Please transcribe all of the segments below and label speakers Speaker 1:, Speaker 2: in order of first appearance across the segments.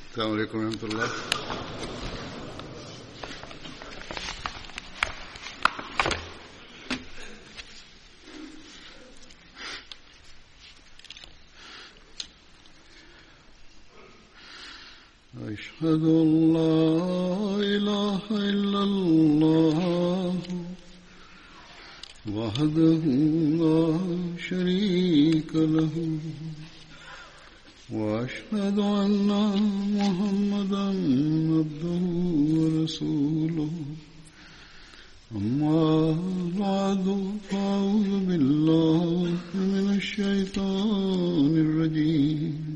Speaker 1: السلام عليكم ورحمة الله أشهد أن لا إله إلا الله وحده لا شريك له وأشهد أن محمدا عبده ورسوله أما بعد فأعوذ بالله من الشيطان الرجيم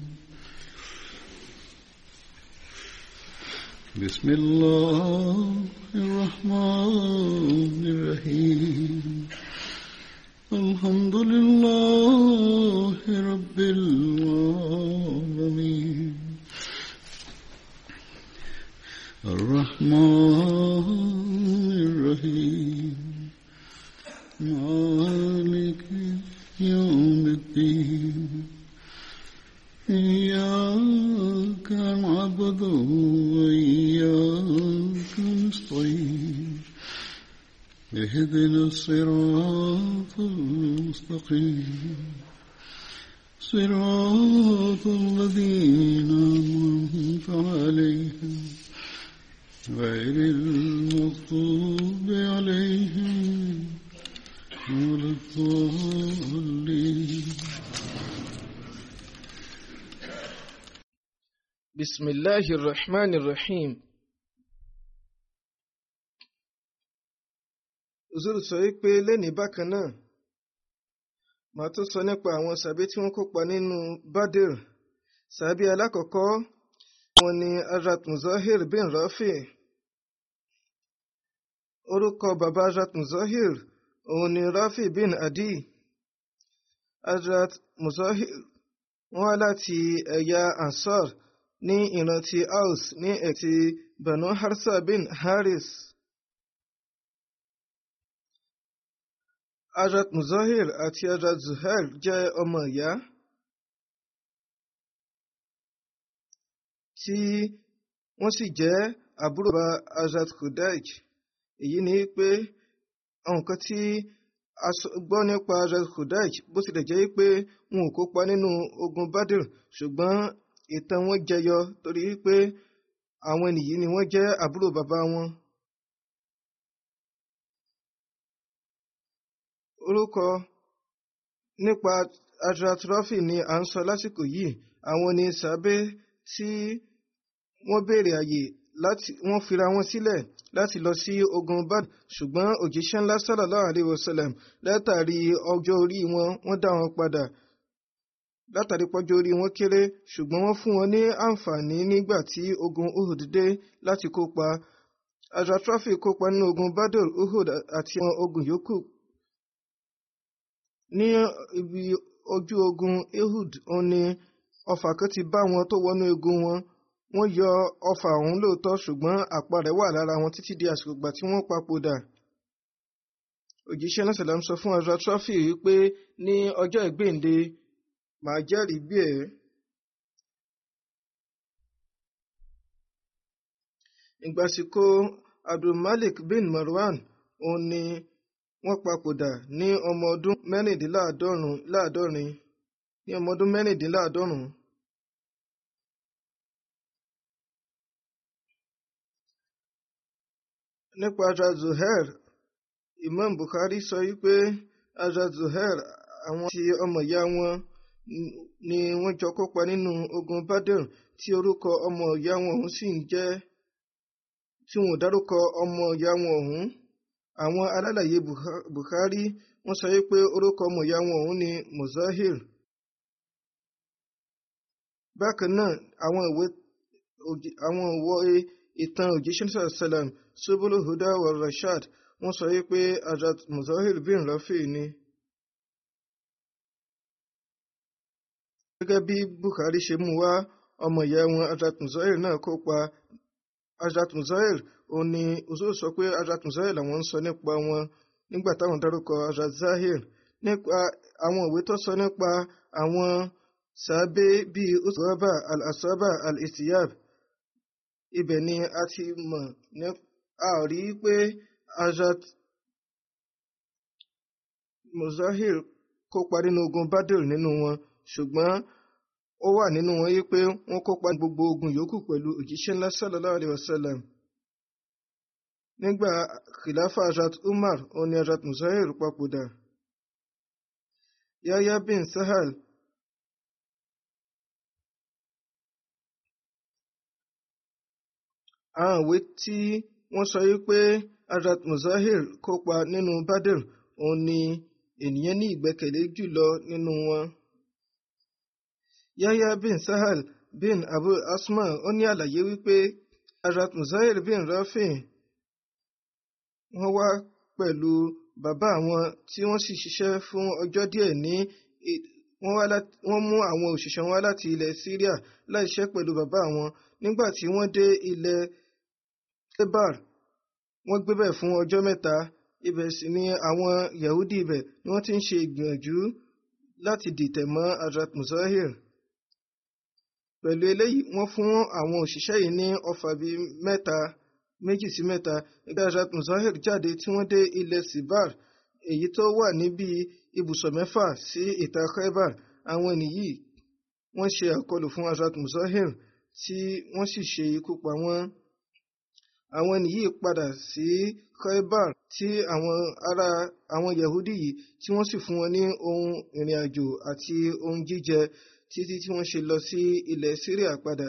Speaker 1: بسم الله الرحمن الرحيم الحمد لله رب العالمين الرحمن الرحيم مالك يوم الدين إياك نعبد وإياك نستعين اهدنا الصراط المستقيم صراط الذين أنعمت عليهم غير المغضوب عليهم ولا الضالين
Speaker 2: بسم الله الرحمن الرحيم Uzuru sọ wípé lẹ́ni bákan náà màá tún sọ nípa àwọn sàbí tí wọ́n kópa nínú Badr sàbí alákọ̀ọ́kọ́ wọn ni Hazrat Muzahir bin Rafi orúkọ bàbá Hazrat Muzahir òun ni Rafi bin Adi Hazrat Muzahir wọ́n wá láti ẹ̀yà Ansar ní ìran ti Aus ní ẹ̀tì Banu Harsa bin Haris. Hazrat Muzahir àti Hazrat Zuhair jẹ́ ọmọ ìyá tí wọ́n sì jẹ́ àbúrò bá Hazrat Khudaij. Èyí ni pé àwọn nǹkan tí a gbọ́ nípa Hazrat Khudaij bó tilẹ̀ jẹ́ pé wọn ò kópa nínú ogun Badr ṣùgbọ́n ìtàn wọn jẹyọ torí pé àwọn ènìyàn ni wọ́n jẹ́ àbúrò bàbá wọn. orúkọ nípa Hazrat Rafi ni à ń sọ lásìkò yìí àwọn ni sàbẹ tí wọ́n béèrè àyè láti wọ́n fira wọn sílẹ̀ láti lọ sí ogun Badr ṣùgbọ́n òjíṣẹ́ ńlá sallallahu alaihi wasallam látàrí ọjọ́ orí wọn wọ́n dá wọn padà látàrí pọ́jọ́ orí wọn kéré ṣùgbọ́n wọ́n fún wọn ní àǹfààní nígbà tí ogun Uhud dé láti kópa Hazrat Rafi kópa nínú ogun Badr Uhud àti àwọn ogun yòókù ní ibi ojú ogun Uhud òun ni ọfà kan ti bá wọn tó wọnú egun wọn wọ́n yọ ọfà ọ̀hún lóòótọ́ ṣùgbọ́n àpá rẹ̀ wà lára wọn títí di àsìkò ìgbà tí wọ́n papòdà òjíṣẹ́ náà sàlám sọ fún Hazrat Rafi wípé ní ọjọ́ ìgbéǹde màá jẹ́rìí bí ẹ̀. ìgbàsíkò Abdulmalik bin Marwan òun ni wọ́n papòdà ní ọmọ ọdún mẹ́rìndínláàádọ́rin ní ọmọ ọdún mẹ́rìndínláàádọ́rùn. nípa Hazrat Zuhair Imam Bukhari sọ wípé Hazrat Zuhair àwọn tí ọmọ ìyá wọn ni wọ́n jọ kópa nínú ogun Badr tí orúkọ ọmọ ìyá wọn ọ̀hún sì ń jẹ́ tí wọn ò dárúkọ ọmọ ìyá wọn ọ̀hún àwọn alálàyé Bukhari wọ́n sọ pé orúkọ ọmọ ìyá wọn ọ̀hún ni Muzahir bákan náà àwọn ìwé àwọn ìwé ìtàn òjíṣẹ́ sàlám subulu huda wa rashad wọ́n sọ pé Hazrat Muzahir bin Rafi ni. gẹ́gẹ́ bí Bukhari ṣe mú wá ọmọ ìyá wọn Hazrat Muzahir náà kópa Hazrat Muzahir òun ni usul sọ pé Hazrat Muzahir làwọn ń sọ nípa wọn nígbà táwọn dárúkọ Hazrat Zahir nípa àwọn ìwé tó sọ nípa àwọn sàábé bíi usraba al-asaba al-istiyab ibẹ̀ ni a ti mọ̀ ní a ò rí pé Hazrat Muzahir kópa nínú ogun Badr nínú wọn ṣùgbọ́n ó wà nínú wọn yí pé wọ́n kópa gbogbo ogun yòókù pẹ̀lú òjíṣẹ́ ńlá sallallahu alaihi wasallam nígbà khilafa Hazrat Umar òun ni Hazrat Muzahir papòdà Yahya bin Sahal àwọn ìwé tí wọ́n sọ yí pé Hazrat Muzahir kópa nínú Badr òun ni ènìyàn ní ìgbẹ́kẹ̀lé jùlọ nínú wọn. Yahya bin Sahal bin Abu Asma ó ní àlàyé wípé Hazrat Muzahir bin Rafi wọ́n wá pẹ̀lú bàbá àwọn tí wọ́n sì ṣiṣẹ́ fún ọjọ́ díẹ̀ ní wọ́n mú àwọn òṣìṣẹ́ wọn láti ilẹ̀ Syria láìṣẹ́ pẹ̀lú bàbá àwọn nígbà tí wọ́n dé ilẹ̀ Khaybar wọ́n gbébẹ̀ fún ọjọ́ mẹ́ta ibẹ̀ sì ni àwọn Yahudi ibẹ̀ ni wọ́n ti ń ṣe ìgbìyànjú láti dìtẹ̀ mọ́ Hazrat Muzahir pẹ̀lú eléyìí wọ́n fún àwọn òṣìṣẹ́ yìí ní ọfà bíi mẹ́ta méjì sí mẹ́ta ìgbà Hazrat Muzahir jáde tí wọ́n dé ilẹ̀ Sibar èyí tó wà níbi ibùsọ̀ mẹ́fà sí ìta Khaybar àwọn ènìyí wọ́n ṣe àkọlù fún Hazrat Muzahir tí wọ́n sì ṣe ikú pa wọ́n àwọn ènìyí padà sí Khaybar tí àwọn ará àwọn Yahudi yìí tí wọ́n sì fún wọn ní ohun ìrìn àjò àti ohun jíjẹ títí tí wọ́n ṣe lọ sí ilẹ̀ Syria padà.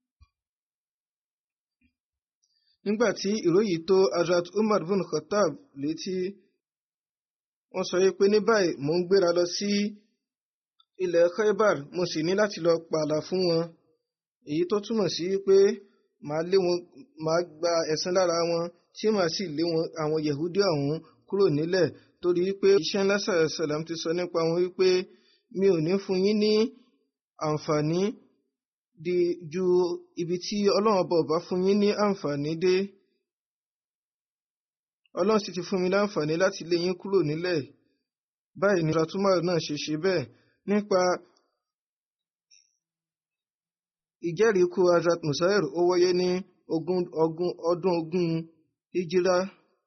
Speaker 2: nígbà tí ìròyìn tó Hazrat Umar bin Khattab létí wọ́n sọ pé ní báyìí mò ń gbéra lọ sí ilẹ̀ Khaybar mo sì ní láti lọ pààlà fún wọn èyí tó túmọ̀ sí pé màá lé wọn màá gba ẹ̀san lára wọn tí màá sì lé wọn àwọn Yehudi ọ̀hún kúrò nílẹ̀ torí pé iṣẹ́ ńlá sàlám ti sọ nípa wọn wípé mi ò ní fún yín ní àǹfààní di ju ibi tí ọlọ́run ọba ọba fún yín ní àǹfààní dé ọlọ́run sì ti fún mi láǹfààní láti lé yín kúrò nílẹ̀ báyìí ni ratumar náà ṣe ṣe bẹ́ẹ̀ nípa ìjẹ́rìí ikú Hazrat Musair ó wáyé ní ọdún ogún hijira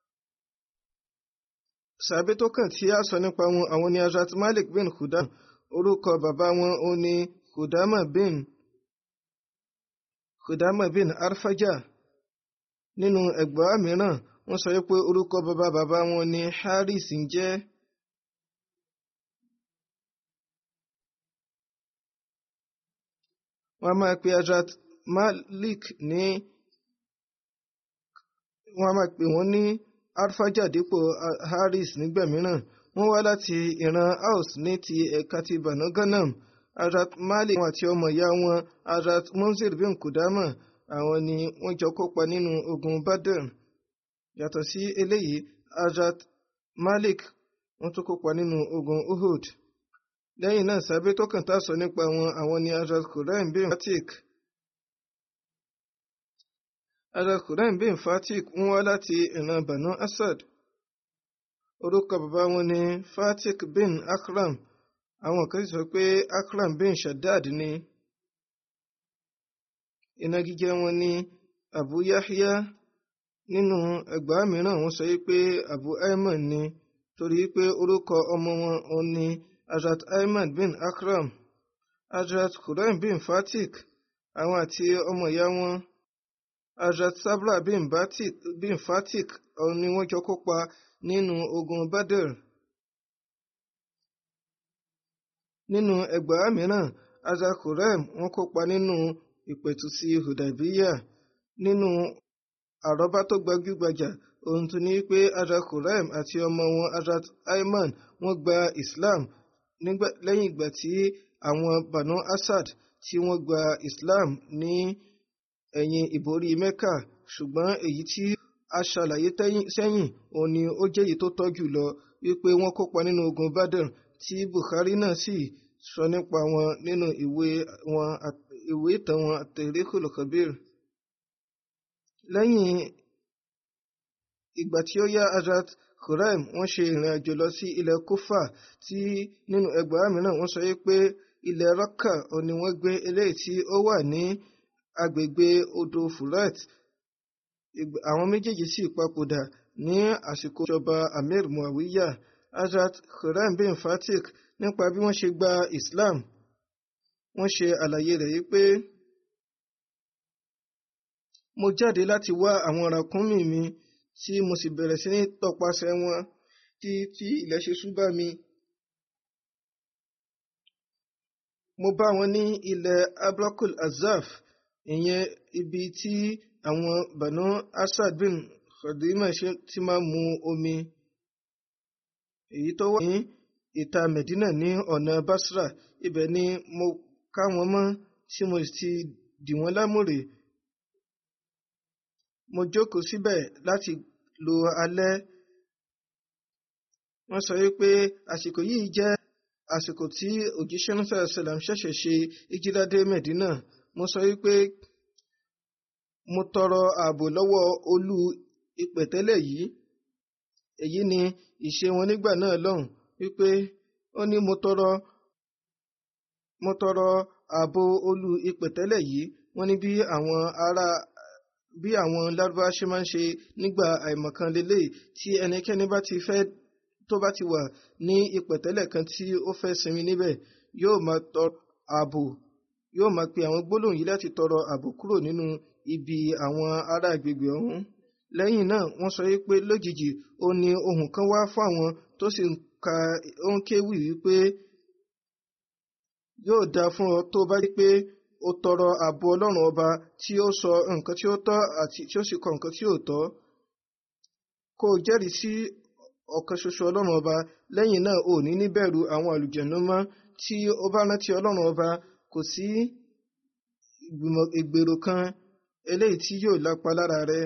Speaker 2: sàbẹ tó kàn tí a sọ nípa wọn àwọn ni Hazrat Malik bin Khudam orúkọ bàbá wọn ó ní Khudama bin Khudama bin Arfaja nínú ẹgbàá mìíràn wọ́n sọ pé orúkọ bàbá bàbá wọn ní Haris ń jẹ́. wọ́n máa pe Hazrat Malik ní wọ́n máa pè wọ́n ní Arfaja dípò Haris nígbà mìíràn wọ́n wá láti ìran Aus ní ti ẹ̀ka ti Banu Ghanam Hazrat Malik àti ọmọ ìyá wọn Hazrat Munzir bin Kudama àwọn ni wọ́n jọ kópa nínú ogun Badr yàtọ̀ sí eléyìí Hazrat Malik wọ́n tún kópa nínú ogun Uhud lẹ́yìn náà sábẹ́ tó kàn tá a sọ nípa wọn àwọn ni Hazrat Quraim bin Fatik Hazrat Quraim bin Fatik ń wá láti ìran Banu Asad orúkọ bàbá wọn ni Fatik bin Akram àwọn kan sọ pé Akram bin Shaddad ni ìnagijẹ wọn ni Abu Yahya nínú ẹgbàá mìíràn wọ́n sọ pé Abu Ayman ni torí pé orúkọ ọmọ wọn ò ní Hazrat Ayman bin Akram Hazrat Quraim bin Fatik àwọn àti ọmọ ìyá wọn Hazrat Sabra bin Batik bin Fatik ọ̀hún ni wọ́n jọ kópa nínú ogun Badr. nínú ẹgbàá mìíràn Hazrat Quraim wọ́n kópa nínú ìpẹ̀tùsí Hudaybiya nínú àrọ́bá tó gbajúgbajà ohun tó ní pé Hazrat Quraim àti ọmọ wọn Hazrat Ayman wọ́n gba Islam lẹ́yìn ìgbà tí àwọn Banu Asad tí wọ́n gba Islam ní ẹ̀yìn ìborí Mecca ṣùgbọ́n èyí tí a ṣàlàyé sẹ́yìn òun ni ó jẹ́ èyí tó tọ́ jù lọ wípé wọ́n kópa nínú ogun Badr tí Bukhari náà sì sọ nípa wọn nínú ìwé wọn ìwé ìtàn wọn Tarikhul Kabir lẹ́yìn ìgbà tí ó yá Hazrat Quraim wọ́n ṣe ìrìn àjò lọ sí ilẹ̀ Kufa tí nínú ẹgbàá mìíràn wọ́n sọ pé ilẹ̀ Raqqa ò ní wọ́n gbé eléyìí tí ó wà ní agbègbè odò furet àwọn méjèèjì sì papòdà ní àsìkò ìjọba amir muawiya hazrat khurram bin fatik nípa bí wọ́n ṣe gba islam wọ́n ṣe àlàyé rẹ̀ yìí pé mo jáde láti wá àwọn ràkúnmí mi tí mo sì bẹ̀rẹ̀ sí ní tọpasẹ̀ wọn tí tí ilẹ̀ ṣe ṣú bá mi. mo bá wọn ní ilẹ̀ abrakul azaf ìyẹn ibi tí àwọn banu asad bin khadima ṣe ti máa mu omi èyí tó wà ní ìta medina ní ọ̀nà basra ibẹ̀ ni mo ká wọn mọ́ tí mo ti dì wọ́n lámùrè mo jókòó síbẹ̀ láti lo alẹ́ wọ́n sọ wípé àsìkò yìí jẹ́ àsìkò tí òjíṣẹ́ náà sàlám ṣẹ̀ṣẹ̀ ṣe ìjírádé medina mo sọ wípé mo tọrọ ààbò lọ́wọ́ olú ìpẹ̀tẹ́lẹ̀ yìí èyí ni ìṣe wọn nígbà náà lọ́hùn wípé ó ní mo tọrọ mo tọrọ ààbò olú ìpẹ̀tẹ́lẹ̀ yìí wọ́n ní bí àwọn ará bí àwọn lárúbá ṣe máa ń ṣe nígbà àìmọ̀kan lélẹ̀ tí ẹnikẹ́ni bá ti fẹ́ tó bá ti wà ní ìpẹ̀tẹ́lẹ̀ kan tí ó fẹ́ sinmi níbẹ̀ yóò máa tọrọ ààbò yóò máa pe àwọn gbólóhùn yìí láti tọrọ ààbò kúrò nínú ibi àwọn ará agbègbè ọ̀hún lẹ́yìn náà wọ́n sọ wípé lójijì ó ní ohùn kan wá fún àwọn tó sì ń ka ó ń kéwì wípé yóò dáa fún ọ tó bá rí pé ó tọrọ ààbò ọlọ́run ọba tí ó sọ nǹkan tí ó tọ́ àti tí ó sì kọ nǹkan tí ò tọ́ kó o jẹ́rìí sí ọ̀kan ṣoṣo ọlọ́run ọba lẹ́yìn náà ò ní níbẹ̀rù àwọn àlùjẹ̀nú mọ́ tí ó bá rántí ọlọ́run ọba kò sí ìgbèrò kan eléyìí tí yóò lápa lára rẹ.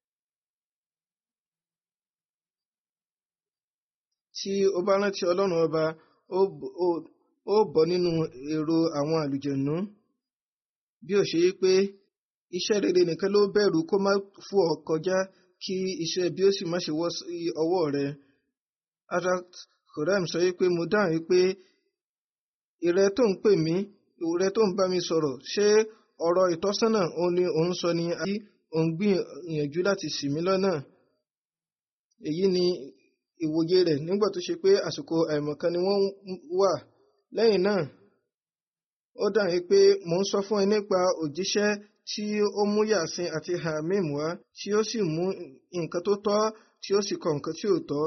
Speaker 2: tí ó bá rántí ọlọ́run ọba ó bọ́ nínú èrò àwọn àlùjẹ̀nú bí ó ṣe yí pé iṣẹ́ rere nìkan ló bẹ̀rù kó má fò ọ́ kọjá kí iṣẹ́ bí ó sì má ṣe wọ́ sí ọwọ́ rẹ̀. Hazrat Khurram sọ wípé mo dáhùn wípé ìrẹ tó ń pè mí ìrẹ tó ń bá mi sọ̀rọ̀ ṣé ọ̀rọ̀ ìtọ́sọ́nà òun ni òun sọ ni àbí òun gbìyànjú láti ṣì mí lọ́nà. èyí ni ìwòye rẹ̀ nígbà tó ṣe pé àsìkò àìmọ̀kan ni wọ́n wà lẹ́yìn náà ó dáhùn wípé mò ń sọ fún ẹ nípa òjíṣẹ́ tí ó mú yàsín àti hamim wá tí ó sì mú nǹkan tó tọ́ tí ó sì kọ nǹkan tí ò tọ́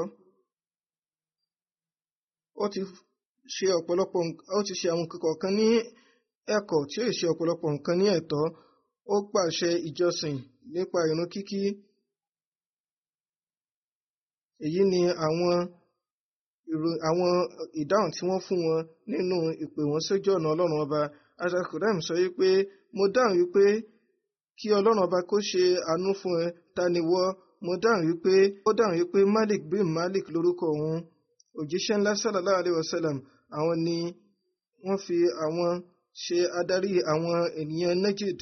Speaker 2: ó ti ṣe ọ̀pọ̀lọpọ̀ ó ti ṣe àwọn kọ̀ọ̀kan ní ẹ̀kọ́ tí ó ṣe ọ̀pọ̀lọpọ̀ nǹkan ní ẹ̀tọ́ ó pàṣẹ ìjọsìn nípa ìrun kíkí èyí ni àwọn àwọn ìdáhùn tí wọ́n fún wọn nínú ìpè wọn sójú ọ̀nà ọlọ́run ọba azakurem sọ wípé mo dáhùn wípé kí ọlọ́run ọba kó ṣe àánú fún ẹ ta ni wọ́ mo dáhùn wípé ó dáhùn wípé malik bin malik lórúkọ òun òjíṣẹ́ ńlá sallallahu alaihi wasallam àwọn ni wọ́n fi àwọn ṣe adarí àwọn ènìyàn Najd.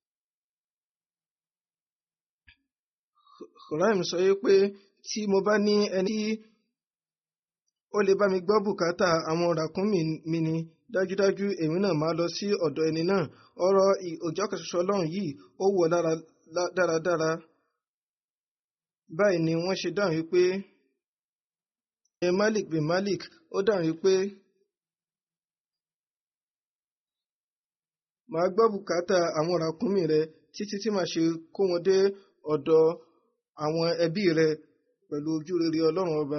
Speaker 2: Khuraim sọ wípé tí mo bá ní ẹni tí ó lè bá mi gbọ́ bùkátà àwọn ràkúnmí mi ni dájúdájú èmi náà máa lọ sí ọ̀dọ̀ ẹni náà ọ̀rọ̀ òjọ́ kẹsàsọ ọlọ́run yìí ó wọ̀ dáradára báyìí ni wọ́n ṣe dáhùn wípé ẹ Malik bin Malik ó dáhùn wípé màá gbọ́ bùkátà àwọn ràkúnmí rẹ títí tí màá ṣe kó wọn dé ọ̀dọ̀ àwọn ẹbí rẹ pẹ̀lú ojú rere ọlọ́run ọba.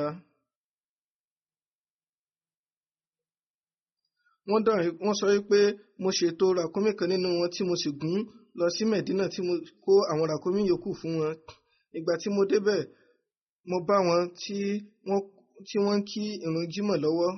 Speaker 2: wọ́n dáhùn wọ́n sọ wípé mo ṣètò ràkúnmí kan nínú wọn tí mo sì gún lọ sí Mẹ̀dínà tí mo kó àwọn ràkúnmí yòókù fún wọn. ìgbà tí mo débẹ̀ mo bá wọn tí wọ́n tí wọ́n ń kí ìrun jímọ̀ lọ́wọ́.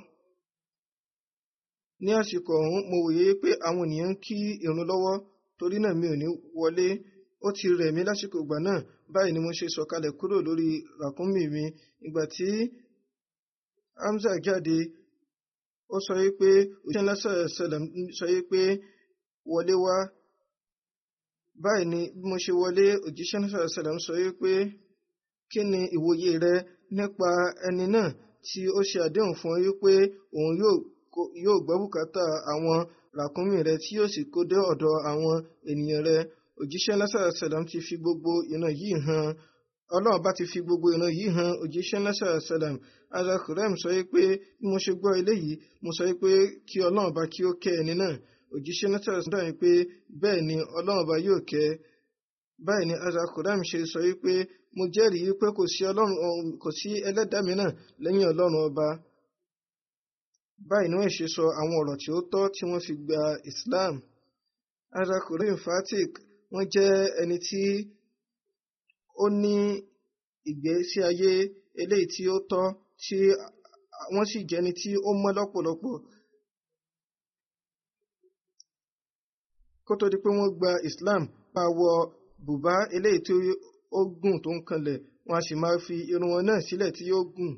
Speaker 2: ní àsìkò ọ̀hún mo wòye pé àwọn ènìyàn ń kí ìrun lọ́wọ́ torí náà mi ò ní wọlé ó ti rẹ̀ mí lásìkò ìgbà náà báyìí ni mo ṣe sọ̀kalẹ̀ kúrò lórí ràkúnmí mi ìgbà tí Hamza jáde ó sọ wípé òṣìṣẹ́ ńlá sọ̀rọ̀ sọ wípé wọlé wá báyìí ni bí mo ṣe wọlé òjíṣẹ́ ńlá sọ̀rọ̀ sọ wípé kí ni ìwòye rẹ nípa ẹni náà tí ó ṣe àdéhùn fún ọ wípé òun yóò gbọ́ bùkátà àwọn ràkúnmí rẹ tí yóò sì kó dé ọ̀dọ̀ àwọn ènìyàn rẹ òjíṣẹ́ lásàrà sàlám ti fi gbogbo ìran yìí hàn ọlọ́run bá ti fi gbogbo ìran yìí hàn òjíṣẹ́ lásàrà sàlám ara kùrẹ́m sọ pé bí mo ṣe gbọ́ eléyìí mo sọ pé kí ọlọ́run bá kí ó kẹ́ ẹni náà òjíṣẹ́ lásàrà sàlám dáhùn pé bẹ́ẹ̀ ni ọlọ́run bá yóò kẹ́ báyìí ni ara kùrẹ́m ṣe sọ pé mo jẹ́rìí pé kò sí ọlọ́run kò sí ẹlẹ́dàá mìíràn lẹ́yìn ọlọ́run ọba báyìí ni wọ́n ṣe sọ àwọn ọ̀rọ̀ tí ó tọ́ tí wọ́n fi gba Islam arákùnrin fatik wọ́n jẹ́ ẹni tí ó ní ìgbésí ayé eléyìí tí ó tọ́ tí wọ́n sì jẹ́ ẹni tí ó mọ́ lọ́pọ̀lọpọ̀ kó tó di pé wọ́n gba Islam máa wọ bùbá eléyìí tí ó gùn tó ń kanlẹ̀ wọ́n a sì máa fi irun wọn náà sílẹ̀ tí yóò gùn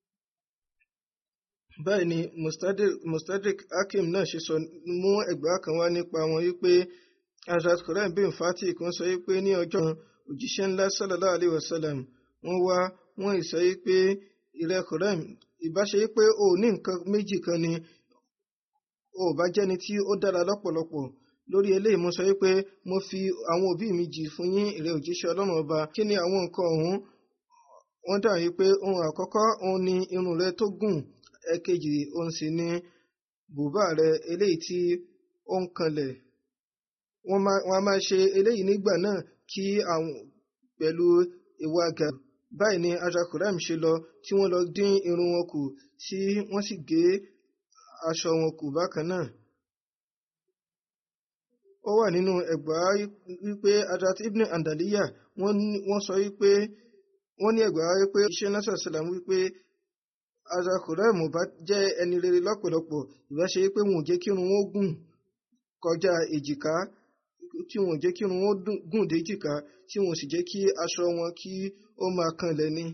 Speaker 2: báyìí ni mustadrik hakim náà ṣe sọ mú ẹgbàá kan wá nípa wọn wípé Hazrat Quran bin Fatih kan sọ wípé ní ọjọ́ òjíṣẹ́ ńlá sallallahu alayhi wa sallam wọ́n wá wọ́n sọ wípé ìrẹ́ Quran ìbáṣe wípé o ní nǹkan méjì kan ni o bá jẹ́ni tí ó dára lọ́pọ̀lọpọ̀ lórí eléyìí mo sọ wípé mo fi àwọn òbí mi jì fún yín ìrẹ́ òjíṣẹ́ ọlọ́run ọba kí ni àwọn nǹkan ọ̀hún wọ́n dà wípé ohun àkọ́kọ́ òun ni irun rẹ tó gùn ẹ̀kejì òun sì ni bùbá rẹ eléyìí tí ó ń kanlẹ̀ wọ́n á máa ṣe eléyìí nígbà náà kí àwọn pẹ̀lú ìwà gà báyìí ni ajakuram ṣe lọ tí wọ́n lọ dín irun wọn kù tí wọ́n sì gé aṣọ wọn kù bákan náà ó wà nínú ẹgbàá wípé Hazrat Ibn Andaliya wọ́n sọ wípé wọ́n ní ẹgbàá wípé iṣẹ́ nasar salam wípé azakurem bá jẹ́ ẹni rere lọ́pọ̀lọpọ̀ ìbá ṣe pé wọn ò jẹ́ kí irun wọn gùn kọjá èjìká tí wọn ò jẹ́ kí irun wọn gùn dé èjìká tí wọn ò sì jẹ́ kí aṣọ wọn kí ó máa kanlẹ̀ ni.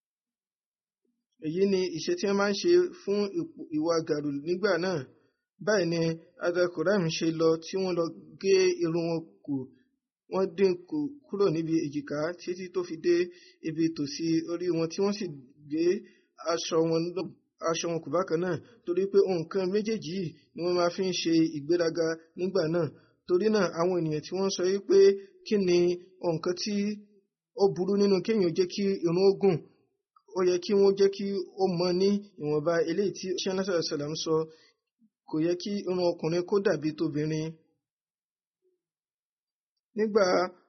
Speaker 2: èyí ni ìṣe tí wọ́n máa ń ṣe fún ìwà gàrú nígbà náà báyìí ni azakurem ṣe lọ tí wọ́n lọ gé irun wọn kù wọ́n dín kù kúrò níbi èjìká títí tó fi dé ibi tòsí orí wọn tí wọ́n sì gbé aṣọ wọn aṣọ wọn kò bákan náà torí pé nǹkan méjèèjì yìí ni wọ́n máa fi ń ṣe ìgbéraga nígbà náà torí náà àwọn ènìyàn tí wọ́n sọ wípé kí ni nǹkan tí ó burú nínú kéèyàn jẹ́ kí irun ó gùn ó yẹ kí wọ́n jẹ́ kí ó mọ ní ìwọ̀nba eléyìí tí ṣẹ́násà sàlám sọ kò yẹ kí irun ọkùnrin kó dàbí tóbìnrin nígbà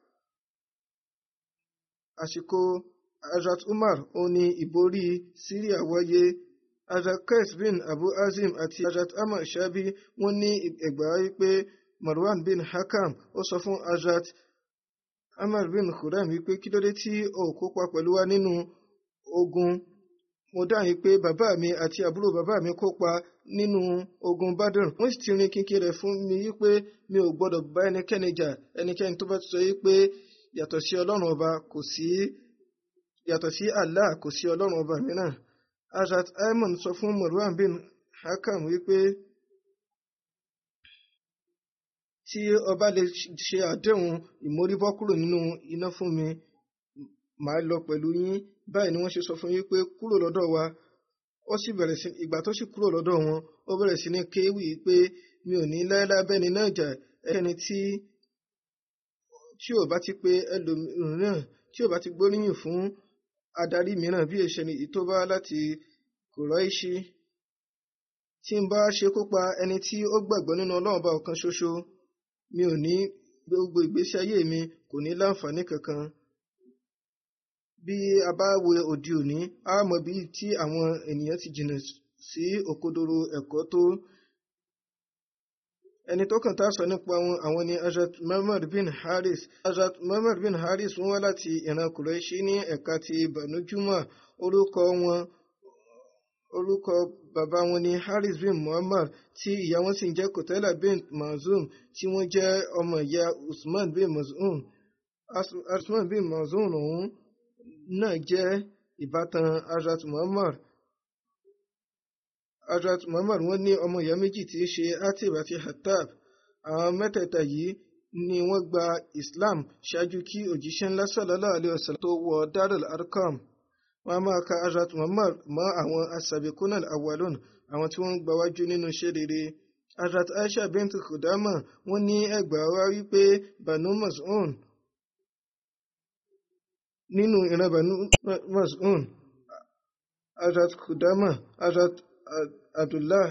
Speaker 2: àsìkò Hazrat Umar ó ní ìborí Syria wáyé Hazrat Qais bin Abu Azim àti Hazrat Ahmad Shabi wọ́n ní ẹgbàá wípé Marwan bin Hakam ó sọ fún Hazrat Ahmad bin Khurram wípé kí ló dé tí ó kópa pẹ̀lú wa nínú ogun mo dáhùn pé bàbá mi àti àbúrò bàbá mi kópa nínú ogun Badr wọ́n sì ti rin kínkín rẹ̀ fún mi wípé mi ò gbọ́dọ̀ bá ẹnikẹ́ni jà ẹnikẹ́ni tó bá ti sọ wípé yàtọ̀ sí Ọlọ́run ọba kò sí yàtọ̀ sí Allah kò sí ọlọ́run ọba mìíràn Hazrat Ayman sọ fún Marwan bin Hakam wípé tí ọba lè ṣe àdéhùn ìmórìbọ́ kúrò nínú iná fún mi màá lọ pẹ̀lú yín báyìí ni wọ́n ṣe sọ fún yín pé kúrò lọ́dọ̀ wa ó sì bẹ̀rẹ̀ sí ìgbà tó sì kúrò lọ́dọ̀ wọn ó bẹ̀rẹ̀ sí ní kéwì pé mi ò ní láéláé bẹ́ni náà jà ẹni tí tí ò bá ti pé ẹlòmíràn tí ò bá ti gbóríyìn fún adarí mìíràn bí èṣẹ ni tó bá láti Kùráìṣì tí ń bá ṣe kópa ẹni tí ó gbàgbọ́ nínú Ọlọ́run bá ọ̀kan ṣoṣo mi ò ní gbogbo ìgbésí ayé mi kò ní láǹfààní kankan bí a bá wo òde òní a mọ̀ bí tí àwọn ènìyàn ti jìnnà sí òkodoro ẹ̀kọ́ tó ẹni tó kàn tá a sọ nípa wọn àwọn ni Hazrat Muhammad bin Haris Hazrat Muhammad bin Haris wọ́n wá láti ìran Kùrẹ́ṣí ní ẹ̀ka ti Banu Juma orúkọ wọn orúkọ bàbá wọn ni Haris bin Muhammad tí ìyá wọn sì ń jẹ́ Kotela bin Mazum tí wọ́n jẹ́ ọmọ ìyá Usman bin Mazum Usman bin Mazum ọ̀hún náà jẹ́ ìbátan Hazrat Muhammad Hazrat Muhammad wọ́n ní ọmọ ìyá méjì tí í ṣe Atib àti Hattab àwọn mẹ́tẹ̀ẹ̀ta yìí ni wọ́n gba Islam ṣáájú kí òjíṣẹ́ ńlá sallallahu alaihi wasallam tó wọ Darul Arqam wọ́n á máa ka Hazrat Muhammad mọ́ àwọn asabiqun al-awwalun àwọn tí wọ́n ń gbawájú nínú iṣẹ́ rere Hazrat Aisha bint Khudama wọ́n ní ẹgbàá wá wípé Banu Mas'un nínú ìran Banu Mas'un Hazrat Khudama Hazrat Abdullah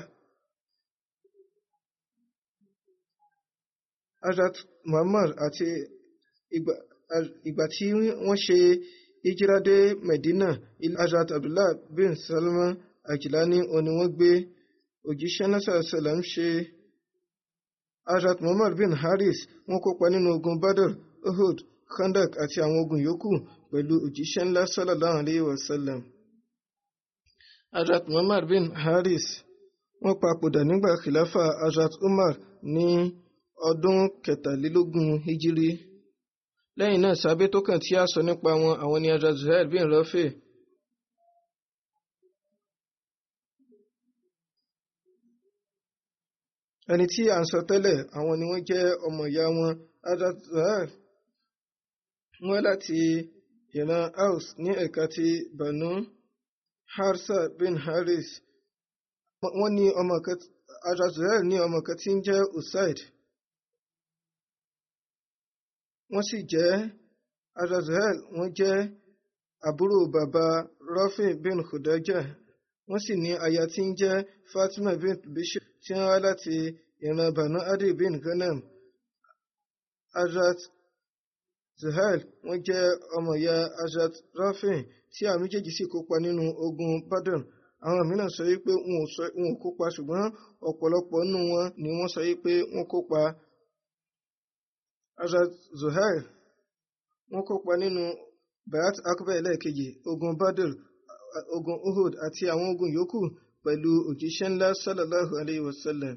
Speaker 2: Hazrat Muhammad àti ìgbà tí wọ́n ṣe ìjírádé Medina Hazrat Abdullah bin Salman Ajilani òní wọ́n gbé òjíṣẹ́ náà sàlám ṣe Hazrat Muhammad bin Haris wọ́n kópa nínú ogun Badr Uhud Khandak àti àwọn ogun yòókù pẹ̀lú òjíṣẹ́ ńlá sallallahu alayhi wa sallam. Hazrat Muhammad bin Haris wọ́n papòdà nígbà khilafa Hazrat Umar ní ọdún kẹtàlélógún hijiri. lẹ́yìn náà sábẹ́ tó kàn tí a sọ nípa wọn àwọn ni Hazrat Zuhair bin Rafi. ẹni tí à ń sọ tẹ́lẹ̀ àwọn ni wọ́n jẹ́ ọmọ ìyá wọn Hazrat Zuhair wọ́n láti ìran Aus ní ẹ̀ka ti Banu Harsa bin Haris wọ́n ní ọmọ kan Hazrat Zuhair ní ọmọ kan tí ń jẹ́ Usaid wọ́n sì jẹ́ Hazrat Zuhair wọ́n jẹ́ àbúrò bàbá Rafi bin Khudaja wọ́n sì ní aya tí ń jẹ́ Fatima bin Bishop tí wọ́n wá láti ìran Banu Adi bin Ghanam Hazrat Zuhair wọ́n jẹ́ ọmọ ìyá Hazrat Rafi tí àwọn méjèèjì sì kópa nínú ogun Badr àwọn mìíràn sọ wípé wọn ò kópa ṣùgbọ́n ọ̀pọ̀lọpọ̀ nínú wọn ni wọ́n sọ wípé wọ́n kópa Hazrat Zuhair wọ́n kópa nínú Bayat Akbar ẹlẹ́ẹ̀kejì ogun Badr ogun Uhud àti àwọn ogun yòókù pẹ̀lú òjíṣẹ́ ńlá sallallahu alayhi wa sallam.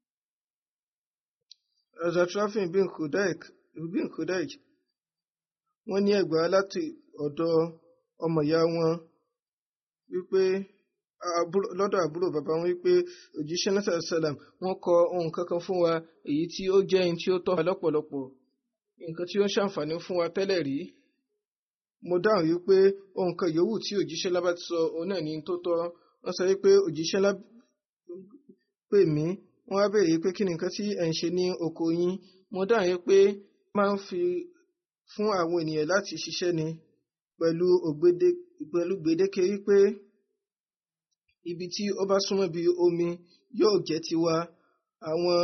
Speaker 2: Hazrat Rafi bin Khudaik bin Khudaik wọ́n ní ẹgbàá láti ọ̀dọ̀ ọmọ ìyá wọn wípé lọ́dọ̀ àbúrò bàbá wọn wípé òjíṣẹ́ náà sàlám wọ́n kọ ohun kankan fún wa èyí tí ó jẹ́ ohun tí ó tọ́ wa lọ́pọ̀lọpọ̀ nǹkan tí ó ń ṣàǹfààní fún wa tẹ́lẹ̀ rí mo dáhùn wípé ohun kan yòówù tí òjíṣẹ́ lábá ti sọ òun náà ní tó tọ́ wọ́n sọ wípé òjíṣẹ́ lá pè mí wọ́n wá béèrè pé kí ni nǹkan tí ẹ̀ ń ṣe ní oko yín mo dáhùn wípé máa ń fi fún àwọn ènìyàn láti ṣiṣẹ́ ni pẹ̀lú gbèdéke wípé ibi tí ó bá súnmọ́ bí omi yóò jẹ́ tiwa àwọn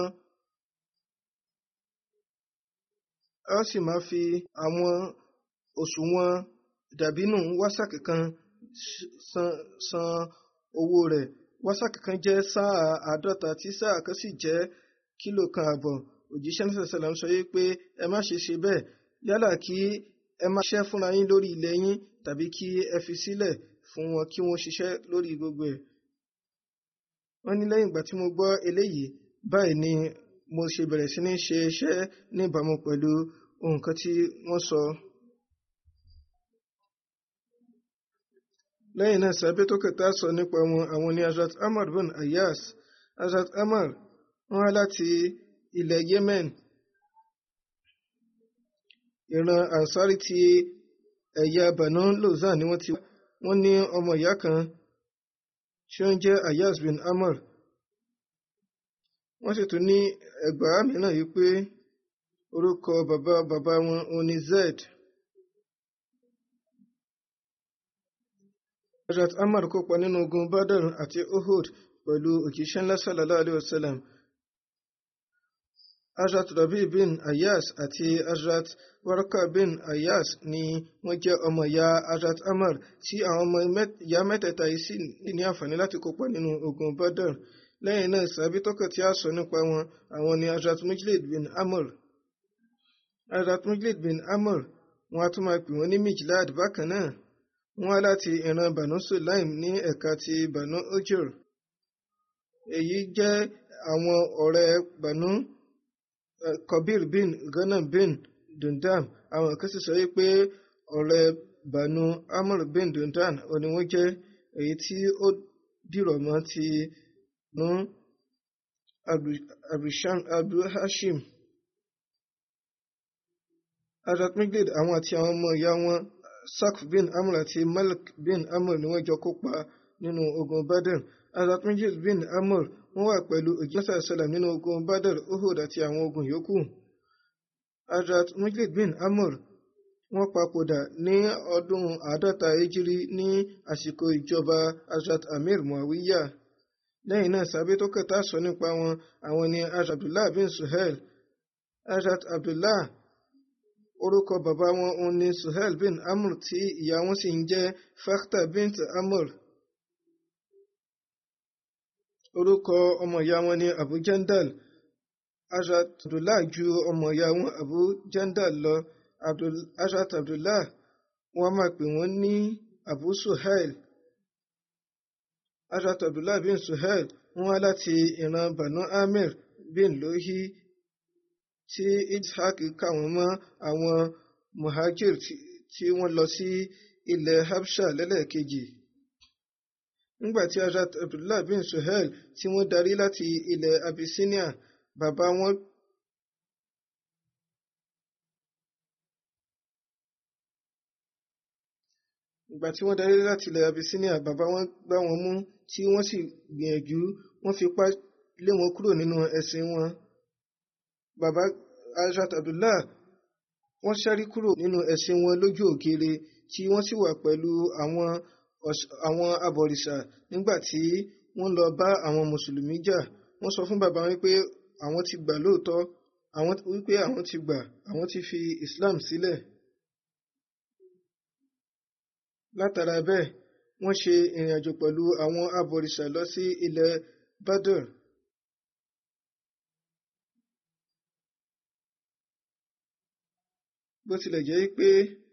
Speaker 2: a sì máa fi àwọn òṣùwọ̀n dàbínù wásàkì kan san owó rẹ̀ wásàkì kan jẹ́ sáà àádọ́ta tí sáà kan sì jẹ́ kílò kan àbọ̀ òjíṣẹ́ náà sàlám sọ pé ẹ má ṣe ṣe bẹ́ẹ̀ yálà kí ẹ má ṣiṣẹ́ fúnra yín lórí ilẹ̀ yín tàbí kí ẹ fi sílẹ̀ fún wọn kí wọ́n ṣiṣẹ́ lórí gbogbo ẹ̀. wọ́n ní lẹ́yìn ìgbà tí mo gbọ́ eléyìí báyìí ni mo ṣe bẹ̀rẹ̀ sí ní ṣe iṣẹ́ níbàámu pẹ̀lú nǹkan tí wọ́n sọ. lẹ́yìn náà sábẹ́ tó kẹta sọ nípa wọn àwọn ni Hazrat Amar bin Ayas Hazrat Amar wọ́n wá láti ilẹ̀ Yemen ìran Ansari ti ẹ̀yà Banu Lozan ni wọ́n ti wọ́n ní ọmọ ìyá kan tí ó ń jẹ́ Ayas bin Amar wọ́n sì tún ní ẹgbàá mìíràn yìí pé orúkọ bàbá bàbá wọn òní Zed. Hazrat Amar kópa nínú ogun Badr àti Uhud pẹ̀lú òjíṣẹ́ ńlá sallallahu alayhi wa sallam. Hazrat Rabi bin Ayas àti Hazrat Waraka bin Ayas ni wọ́n jẹ́ ọmọ ìyá Hazrat Amar tí àwọn ọmọ ìyá mẹ́tẹ̀ẹ̀ta yìí sì ní àǹfààní láti kópa nínú ogun Badr. Lẹ́yìn náà sàbí tọ́kọ̀ tí a sọ nípa wọn àwọn ni Hazrat Mujlid bin Amr. Hazrat Mujlid bin Amr wọn a tún máa pè wọ́n ní Mijlad bákan náà wọ́n wá láti ìran Banu Sulaim ní ẹ̀ka ti Banu Ujur. Èyí jẹ́ àwọn ọ̀rẹ́ Banu Kabir bin Ghanam bin Dundam àwọn kan sì sọ wípé ọ̀rẹ́ Banu Amr bin Dundan òní wọ́n jẹ́ èyí tí ó dìrọ̀ mọ́ ti nu Abu Hashim. Hazrat Miglid àwọn àti àwọn ọmọ ìyá wọn Sakf bin Amr àti Malik bin Amr ni wọ́n jọ kópa nínú ogun Badr. Hazrat Miglid bin Amr wọ́n wà pẹ̀lú òjíṣẹ́ sàlám nínú ogun badr uhud àti àwọn ogun yòókù Hazrat Mujlid bin Amr wọ́n papòdà ní ọdún àádọ́ta ejiri ní àsìkò ìjọba Hazrat Amir Muawiya lẹ́yìn náà sábẹ́ tó kẹta sọ nípa wọn àwọn ni Hazrat Abdullah bin Suhail Hazrat Abdullah orúkọ bàbá wọn òun ni Suhail bin Amr tí ìyá wọn sì ń jẹ́ Fakhta bint Amr orúkọ ọmọ ìyá wọn ni Abu Jandal Hazrat Abdullah ju ọmọ ìyá wọn Abu Jandal lọ Abdul Hazrat Abdullah wọ́n máa pè wọ́n ní Abu Suhail Hazrat Abdullah bin Suhail wọ́n wá láti ìran Banu Amir bin Lohi tí Ishaq kà wọ́n mọ́ àwọn muhajir tí wọ́n lọ sí ilẹ̀ Habsha lẹ́lẹ́kejì nígbà tí Hazrat Abdullah bin Suhail tí wọ́n darí láti ilẹ̀ Abyssinia bàbá wọn ìgbà tí wọ́n darí láti ilẹ̀ Abyssinia bàbá wọn gbá wọn mú tí wọ́n sì gbìyànjú wọ́n fipá lé wọn kúrò nínú ẹ̀sìn wọn bàbá Hazrat Abdullah wọ́n ṣárí kúrò nínú ẹ̀sìn wọn lójú òkèèrè tí wọ́n sì wà pẹ̀lú àwọn àwọn abọ̀rìṣà nígbà tí wọ́n lọ bá àwọn mùsùlùmí jà wọ́n sọ fún bàbá wọn pé àwọn ti gbà lóòótọ́ àwọn wípé àwọn ti gbà àwọn ti fi Islam sílẹ̀. látara bẹ́ẹ̀ wọ́n ṣe ìrìn àjò pẹ̀lú àwọn abọ̀rìṣà lọ sí ilẹ̀ Badr. bó tilẹ̀ jẹ́ pé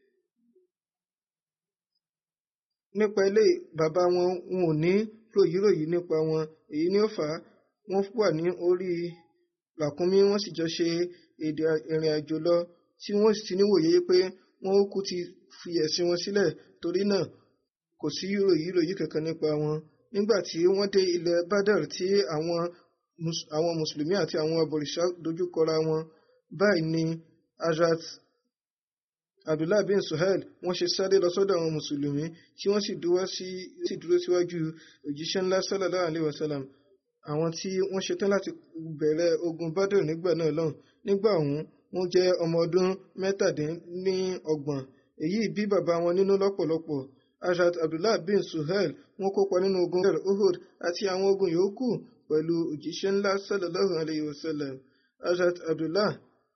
Speaker 2: nípa ilé bàbá wọn wọn ò ní ròyìnròyìn nípa wọn èyí ni ó fà á wọ́n wà ní orí làkúnmí wọ́n sì jọ ṣe èdè ìrìn àjò lọ tí wọ́n sì ti níwòye pé wọ́n ó kú ti fi ẹ̀sìn wọn sílẹ̀ torí náà kò sí ròyìnròyìn kankan nípa wọn nígbà tí wọ́n dé ilẹ̀ Badr tí àwọn àwọn mùsùlùmí àti àwọn abọ̀rìṣà dojúkọra wọn báyìí ni Hazrat Abdullah bin Suhail wọ́n ṣe sáré lọ sọ́dọ̀ àwọn mùsùlùmí tí wọ́n sì dúró sí sì dúró síwájú òjíṣẹ́ ńlá sallallahu alaihi wasallam àwọn tí wọ́n ṣetán láti bẹ̀rẹ̀ ogun Badr nígbà náà lọ́hùn nígbà ọ̀hún wọ́n jẹ́ ọmọ ọdún mẹ́tàdínlọ́gbọ̀n èyí bí bàbá wọn nínú lọ́pọ̀lọpọ̀ Hazrat Abdullah bin Suhail wọ́n kópa nínú ogun Uhud àti àwọn ogun yòókù pẹ̀lú òjíṣẹ́ ńlá sallallahu alaihi wasallam Hazrat Abdullah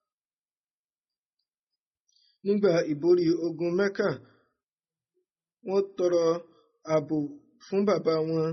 Speaker 2: nígbà ìborí ogun Mẹ́kà wọ́n tọrọ ààbò fún bàbá wọn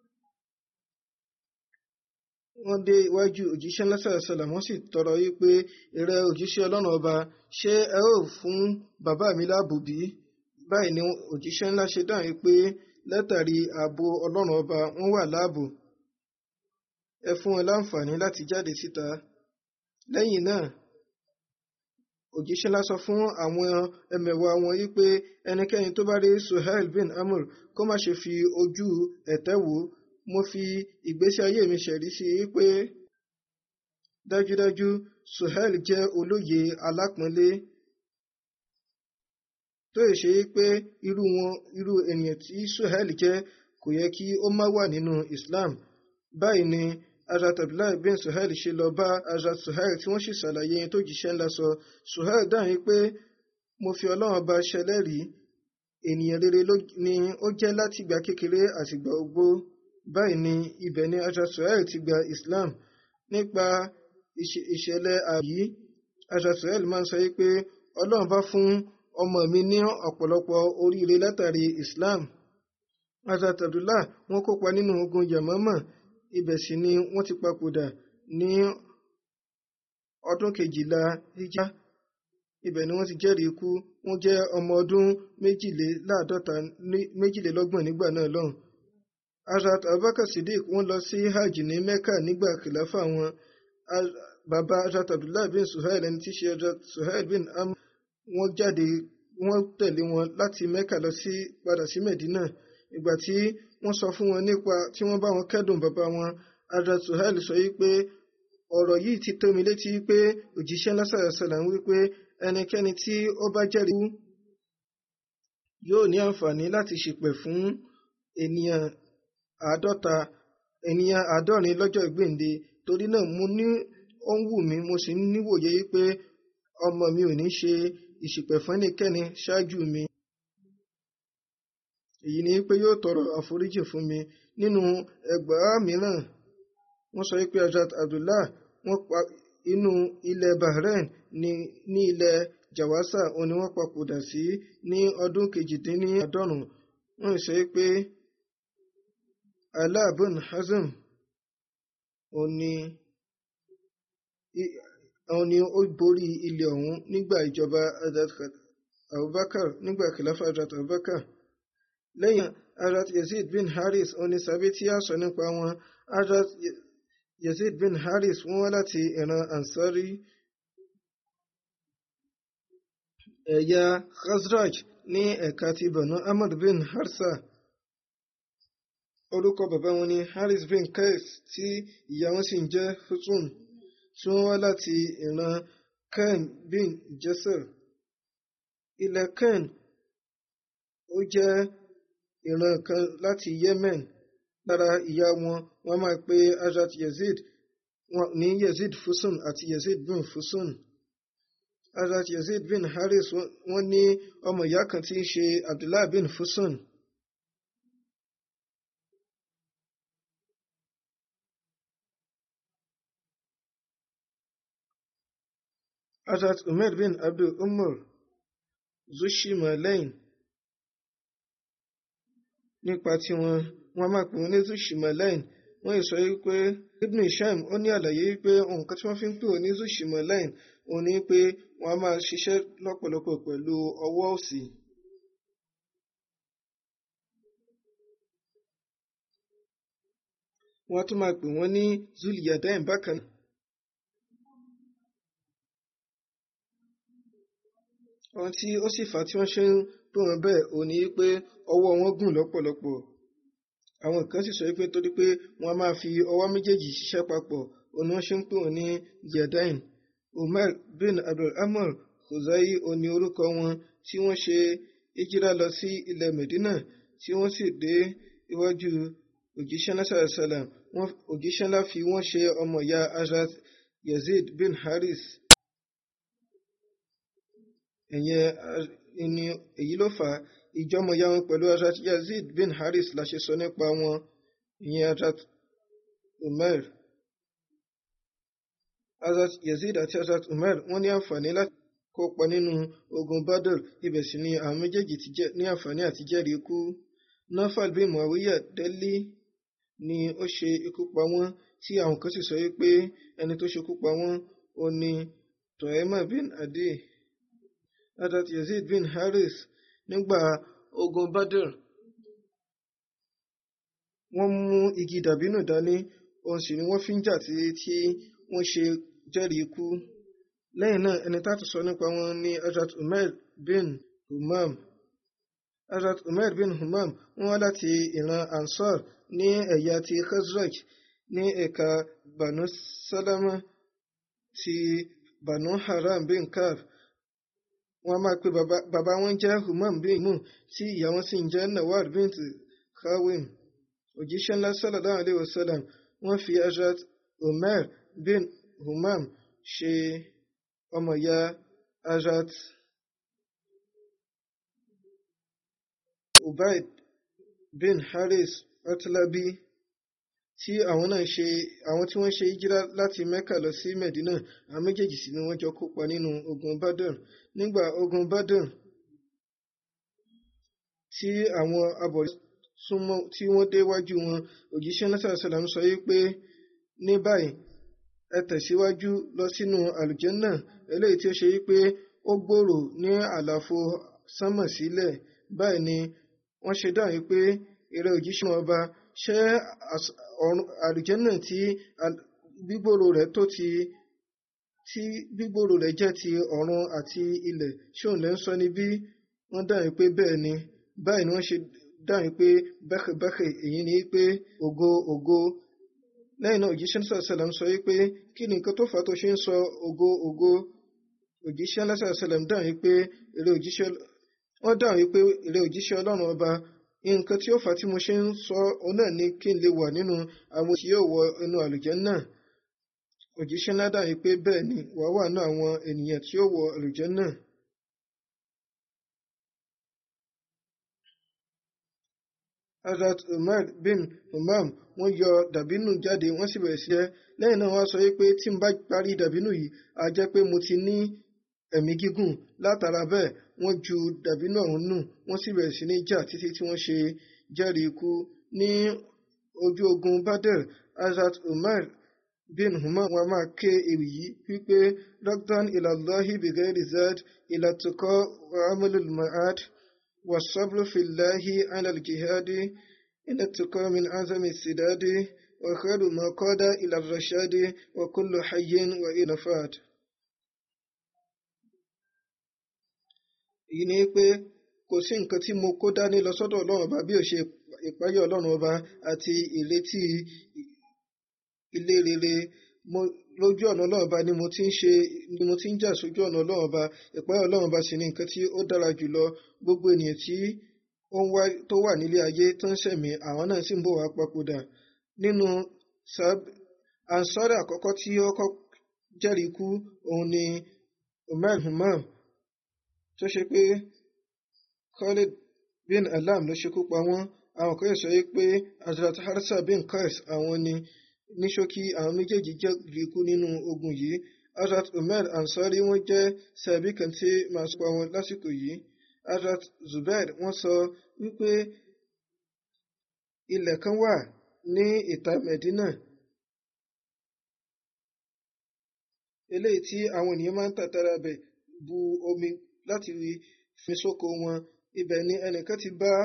Speaker 2: wọ́n dé iwájú òjíṣẹ́ ńlá sàlám wọ́n sì tọrọ yí pé ìrẹ òjíṣẹ́ ọlọ́run ọba ṣé ẹ ó fún bàbá mi láàbò bí báyìí ni òjíṣẹ́ ńlá ṣe dáhùn pé látàrí ààbò ọlọ́run ọba wọ́n wà láàbò ẹ fún wọn láǹfààní láti jáde síta lẹ́yìn náà òjíṣẹ́ ńlá sọ fún àwọn ẹmẹ̀wà wọn yí pé ẹnikẹ́ni tó bá rí Suhail bin Amr kó má ṣe fi ojú ẹ̀tẹ́ wò mo fi ìgbésí ayé mi ṣẹ̀rí sí i pé dájúdájú Suhail jẹ́ olóye alápọ̀nlé tó yẹ ṣe pé irú wọn irú ènìyàn tí Suhail jẹ́ kò yẹ kí ó má wà nínú Islam báyìí ni Hazrat Abdullahi bin Suhail ṣe lọ bá Hazrat Suhail tí wọ́n sì ṣàlàyé tó jíṣẹ́ ńlá sọ Suhail dáhùn pé mo fi Ọlọ́run bá ṣẹlẹ́rìí ènìyàn rere ni ó jẹ́ láti ìgbà kékeré àtìgbà ogbó báyìí ni ibẹ̀ ni Hazrat Suhail ti gba Islam nípa ìṣẹ̀lẹ̀ àyí Hazrat Suhail máa ń sọ pé Ọlọ́run bá fún ọmọ mi ní ọ̀pọ̀lọpọ̀ oríire látàrí Islam Hazrat Abdullah wọ́n kópa nínú ogun Yamama ibẹ̀ sì ni wọ́n ti papòdà ní ọdún kejìlá hijra ibẹ̀ ni wọ́n ti jẹ́rìí ikú wọ́n jẹ́ ọmọ ọdún méjìléláàádọ́ta méjìlélọ́gbọ̀n nígbà náà lọ́hùn. Hazrat Abubakar Siddiq wọ́n lọ sí hajj ní Mecca nígbà kìláfà wọn bàbá Hazrat Abdullah bin Suhail ẹni tí í ṣe Hazrat Suhail bin Amr wọ́n jáde wọ́n tẹ̀lé wọn láti Mecca lọ sí padà sí Medina ìgbà tí wọ́n sọ fún wọn nípa tí wọ́n bá wọn kẹ́dùn bàbá wọn Hazrat Suhail sọ yí pé ọ̀rọ̀ yìí ti tó mi létí pé òjíṣẹ́ lásàrẹ̀sàlà ń wí pé ẹnikẹ́ni tí ó bá jẹ́rìí yóò ní àǹfààní láti ṣìpẹ̀ fún ènìyàn àádọ́ta ènìyàn àádọ́rin lọ́jọ́ ìgbéǹde torí náà mo ní ó ń wù mí mo sì ń níwòye pé ọmọ mi ò ní ṣe ìṣìpẹ̀ fún ẹnikẹ́ni ṣáájú mi èyí ni pé yóò tọrọ àforíjì fún mi nínú ẹgbàá mìíràn wọ́n sọ pé Hazrat Abdullah wọ́n pa inú ilẹ̀ Bahrain ní ní ilẹ̀ Jawasa òun ni wọ́n papòdà sí ní ọdún kejìdínláàádọ́rùn wọ́n sọ pé Ala bin Hazm òun ni òun ni ó borí ilẹ̀ ọ̀hún nígbà ìjọba Hazrat Abubakar nígbà kìláfà Hazrat Abubakar lẹ́yìn Hazrat Yazid bin Haris oní sàbí tí a sọ nípa wọn Hazrat Yazid bin Haris wọ́n wá láti ìran Ansari ẹ̀yà Khazraj ní ẹ̀ka ti Banu Ahmad bin Harsa orúkọ bàbá wọn ni Haris bin Qais tí ìyá wọn sì ń jẹ́ Hutun tí wọ́n wá láti ìran Ken bin Jesser ilẹ̀ Ken ó jẹ́ ìran kan láti Yemen lára ìyá wọn wọ́n máa pe Hazrat Yazid ní Yazid Fusun àti Yazid bin Fusun Hazrat Yazid bin Haris wọ́n ní ọmọ ìyá kan tí í ṣe Abdullah bin Fusun. Hazrat Umar bin Abdul Umar Zushimalain nípa tí wọn wọn máa pè wọn ní Zushimalain wọn yìí sọ wípé Ibn Hisham ó ní àlàyé wípé nǹkan tí wọn fi ń pè wọn ní Zushimalain òun ni pé wọn a máa ṣiṣẹ́ lọ́pọ̀lọpọ̀ pẹ̀lú ọwọ́ òsì. wọ́n tún máa pè wọ́n ní Zuliyadain bákan náà. ohun tí ó sì fà á tí wọ́n ṣe ń pè wọ́n bẹ́ẹ̀ ò ní pé ọwọ́ wọn gùn lọ́pọ̀lọpọ̀ àwọn kan sì sọ pé torí pé wọ́n máa fi ọwọ́ méjèèjì ṣiṣẹ́ papọ̀ òun ni wọ́n ṣe ń pè wọ́n ní Zuliyadain Umar bin Abdulrahman Khuzai òní orúkọ wọn tí wọ́n ṣe ìjírà lọ sí ilẹ̀ Medina tí wọ́n sì dé iwájú òjíṣẹ́ náà sàlám òjíṣẹ́ ńlá fi wọ́n ṣe ọmọ ìyá Hazrat Yazid bin Haris ẹ̀yẹn ni èyí ló fà á ìjọmọ̀ya wọn pẹ̀lú Hazrat Yazid bin Haris la ṣe sọ nípa wọn ìyẹn Hazrat Umar Hazrat Yazid àti Hazrat Umar wọ́n ní àǹfààní láti kópa nínú ogun Badr ibẹ̀ sì ni àwọn méjèèjì ti ní àǹfààní àti jẹ́rìí ikú Nafal bin Muawiya Delhi ni ó ṣe ikú pa wọ́n tí àwọn kan sì sọ wípé ẹni tó ṣekú pa wọ́n ó ní Tohema bin Adi Hazrat Yazid bin Haris nígbà ogun Badr wọ́n mú igi dàbínù dání òun sì ni wọ́n fi ń jà tí tí wọ́n ṣe jẹ́rìí ikú lẹ́yìn náà ẹni tá tó sọ nípa wọn ní Hazrat Umar bin Humam Hazrat Umar bin Humam wọ́n wá láti ìran Ansar ní ẹ̀yà ti Khazraj ní ẹ̀ka Banu Salama ti Banu Haram bin Kaf wọ́n máa pe bàbá wọn jẹ́ Humam bin Mu tí ìyá wọn sì ń jẹ́ Nawar bint Khawim òjíṣẹ́ ńlá sallallahu alayhi wa sallam wọ́n fi Hazrat Umar bin Humam ṣe ọmọ ìyá Hazrat Ubaid bin Haris Atlabi tí àwọn náà ṣe àwọn tí wọ́n ṣe ìjírá láti Mecca lọ sí Medina àwọn méjèèjì sì ni wọ́n jọ kópa nínú ogun Badr nígbà ogun Badr tí àwọn abọ̀rẹ́ súnmọ́ tí wọ́n dé wájú wọn òjíṣẹ́ náà sàlám sọ yìí pé ní báyìí ẹ tẹ̀síwájú lọ sínú àlùjẹ́nà eléyìí tí ó ṣe wípé ó gbòòrò ní àlàfo sánmọ̀ sílẹ̀ báyìí ni wọ́n ṣe dáhùn pé eré òjíṣẹ́ ọba ṣé àlùjẹ́nà tí gbígbòòrò rẹ̀ tó ti tí gbígbòòrò rẹ̀ jẹ́ ti ọ̀run àti ilẹ̀ ṣóun lẹ́ ń sọ ní bí wọ́n dáhùn pé bẹ́ẹ̀ ni báyìí ni wọ́n ṣe dáhùn pé bẹ́kẹ̀bẹ́kẹ̀ èyí ni pé ògo ògo lẹ́yìn náà òjíṣẹ́ náà sàlám sọ wípé kí ni nǹkan tó fà á tó ṣe ń sọ ògo ògo òjíṣẹ́ náà sàlám dáhùn wípé èrè òjíṣẹ́ wọ́n dáhùn wípé èrè òjíṣẹ́ ọlọ́run ọba nǹkan tí ó fà á tí mo ṣe ń sọ ọ náà ni kí n lè wà nínú àwọn tí yóò wọ inú àlùjánnà òjíṣẹ́ ńlá dàbí pé bẹ́ẹ̀ ni wàá wà nínú àwọn ènìyàn tí yóò wọ àlùjánnà. Hazrat Umar bin Umam wọ́n yọ dàbínù jáde wọ́n sì bẹ̀rẹ̀ sí jẹ lẹ́yìn náà wọ́n sọ pé tí n bá parí dàbínù yìí á jẹ́ pé mo ti ní ẹ̀mí gígùn látara bẹ́ẹ̀ wọ́n ju dàbínù ọ̀hún nù wọ́n sì bẹ̀rẹ̀ sí ní jà títí tí wọ́n ṣe jẹ́rìí ikú ní ojú ogun Badr Hazrat Umar bin Umar wọn máa ké ewì yìí wípé rọ́gdán ilallahi bighairi zad ilatukọ́ wa amalul ma'ad. والصبر في الله على الجهاد إن التقى من عزم السداد وخير ما قاد إلى الرشاد وكل حي وإنفاد èyí ni pé kò sí nǹkan tí mo kó dání lọ sọ́dọ̀ ọlọ́run ọba bí ó ṣe ìpáyọ̀ ọlọ́run ọba àti ìrètí ilé rere lójú ọ̀nà ọlọ́run ọba ni mo ti ń ṣe ni mo ti ń jà sójú ọ̀nà ọlọ́run ọba ìpáyọ̀ ọlọ́run ọba sì ni nǹkan tí ó dára jùlọ gbogbo ènìyàn tí ó ń wá tó wà nílé ayé tó ń ṣẹ̀mí àwọn náà sì ń bọ̀ wá papòdà nínú ansari àkọ́kọ́ tí ó kọ́ jẹ́rìí ikú òun ni umar humam tó ṣe pé Khalid bin alam ló ṣekú pa wọ́n àwọn kan sọ pé Hazrat Harsa bin Qais àwọn ni ní ṣókí àwọn méjèèjì jẹ́rìí ikú nínú ogun yìí Hazrat Umar Ansari wọ́n jẹ́ sàbí kan tí màá sọ pa wọn lásìkò yìí Hazrat Zubair wọ́n sọ wípé ilẹ̀ kan wà ní ìta Medina eléyìí tí àwọn ènìyàn máa ń tàtàrà bẹ̀ bu omi láti fi sóko wọn ibẹ̀ ni ẹnìkan ti bá